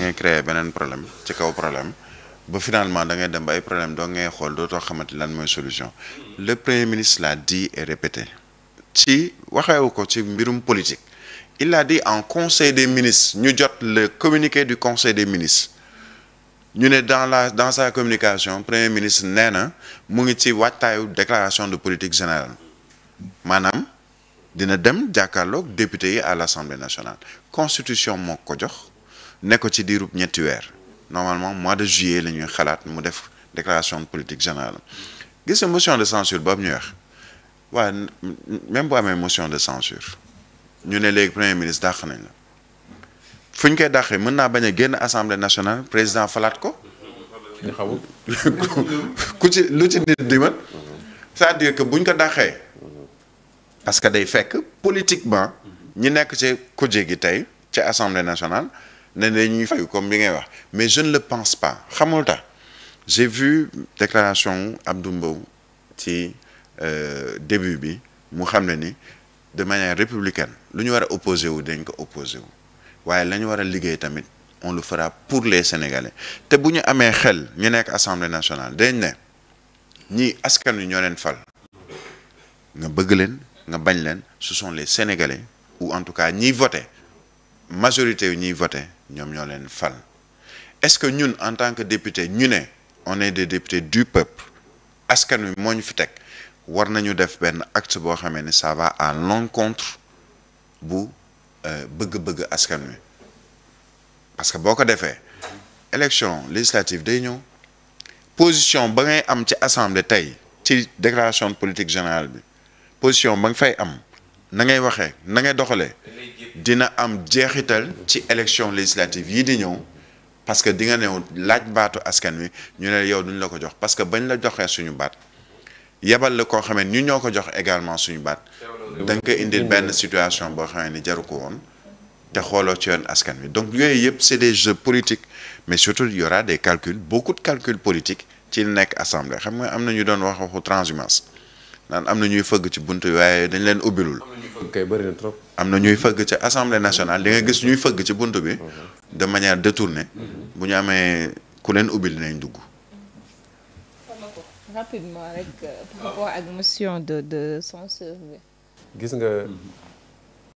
ngay créer beneen problème ci kaw problème ba finalement da ngay dem ba ay problème doo ngay xool dootoo xamante lan mooy solution le premier ministre l'a dit et répété ci waxewu ko ci mbirum politique il a dit en conseil des ministres ñu jot le communiqué du conseil des ministres ñu ne dans la dans sa communication premier ministre nee na mu ngi ci waajtaayu déclaration de politique générale maanaam dina dem jàkkaarloog député yi à l'Assemblée nationale constitution moo ko jox ne ko ci diirub ñetti weer normalement mois de juillet la ñuy xalaat mu def déclaration de politique générale gis nga motion de censure boobu ñuy wax waaye même bu amee motion de censure ñu ne léegi premier ministre dàq nañ la fu ñu koy dàqee mën naa bañ a génn assemblée nationale président falaat ko ñu xamul ku ci lu ci nit di mën c'est-à-dire que buñ ko dàqee parce que day fekk politiquement ñi nekk ci kuje gi tey ci assemblée nationale ne dañuy fayu comme bi ngay wax mais je ne le pense pas xamul tax j'ai vu déclaration Abdou Mbow ci début bi mu xam ne ni de manière républicaine lu ñu war a opposé wu dañ ko opposé wu waaye la ñu war a liggéey tamit on le fera pour les Sénégalais te bu ñu amee xel ñu nekk assemblée nationale dañ ne ñii askan wi ñoo leen fal nga bëgg leen nga bañ leen ce sont les Sénégalais ou en tout cas ñiy voté majorité yu ñiy voté ñoom ñoo leen fal est-ce que ñun en tant que député ñu ne on est des députés du peuple askan wi moo ñu fi teg war nañu def benn acte boo xamee ne ça va à l'encontre bu bëgg-bëgg askan wi parce que boo ko defee élection législative day ñëw position ba ngay am ci assemblée tey ci déclaration de politique générale bi position ba nga fay am na ngay waxee na ngay doxalee dina am jeexital ci élection législative yi di ñëw parce que di nga ñëw laaj baatu askan wi ñu ne yow duñ la ko jox parce que bañ la joxee suñu baat yebal la koo xamee ñu ñoo ko jox également suñu baat da nga koy indil benn situation boo xamee ni jaru ko woon te xooloo ci yoon askan wi donc yooyu yëpp c'est des jeux politiques mais surtout il y aura des calculs beaucoup de calculs politiques ci nekk assemblée xam nga am na ñu doon wax waxu transhumance naan am na ñuy fëgg ci bunt waaye dañ leen ubbilul kay bëri na trop. am na ñuy fëgg ci assemblée nationale di nga gis ñuy fëgg ci bunt bi de manière détournée bu ñu amee ku leen ubbil nañ dugg rapidement rek par rapport ak motion de de censure bi gis nga